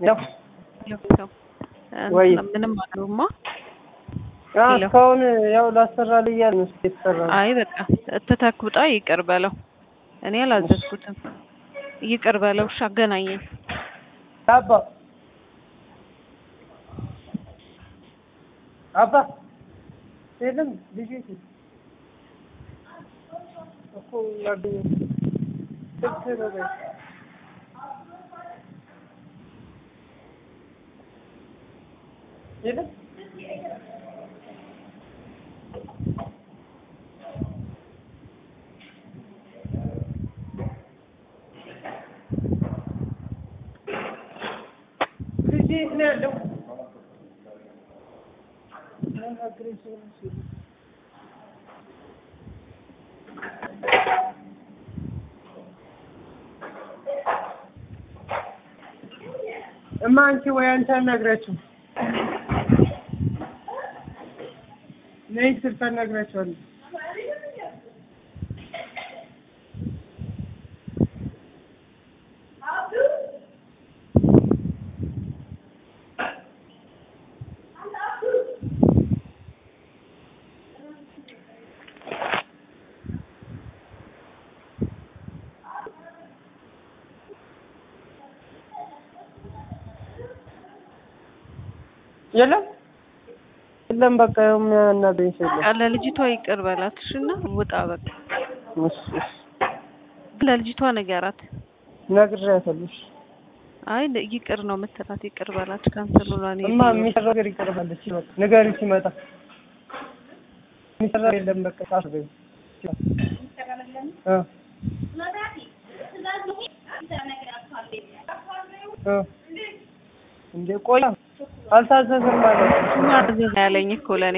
ያው ሰው ወይ ምንም አሉማ። አ እስካሁን ያው ላሰራልህ እያለ ነው የተሰራ ነው። አይ በቃ እትተክ ውጣ፣ ይቅር በለው። እኔ አላዘዝኩትም። ይቅር በለው። እሺ አገናኘኝ። አባ አባ የለም ልጅ እኮ ላገኘ ስልክ ነው በይ። የለም ልጅ የት ነው ያለው? እማ አንቺ ወይ አንቺ አናግራቸው ነይ ስልክ አናግራቸዋለሁ። የለም የለም፣ በቃ ያው የሚያናግረኝ ሰው የለም። ለልጅቷ ይቅር በላት እሺ፣ እና ውጣ በቃ። እሺ እሺ፣ ለልጅቷ ንገራት። ነግሬያታለሁ። እሺ አይ ይቅር ነው የምትላት። ይቅር በላት ካንሰል ብሏል። እማ የሚሰራ ነገር ይቀርባለች። በቃ ንገሪው ሲመጣ የሚሰራ የለም። በቃ ታስበይ እ እ እንደ ቆያ አልታዘዝም ማለት ነው ማዘዝ ያለኝ እኮ ለኔ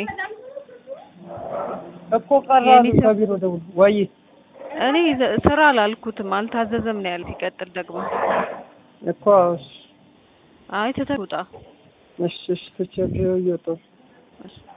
እኮ ቀራሉ ከቢሮ ደውል ወይ እኔ ዘ- ስራ አላልኩትም አልታዘዘም ነው ያለ። ሲቀጥል ደግሞ እኮ እሺ አይ ትተህ ውጣ። እሺ እሺ ትቼ እየወጣሁ እሺ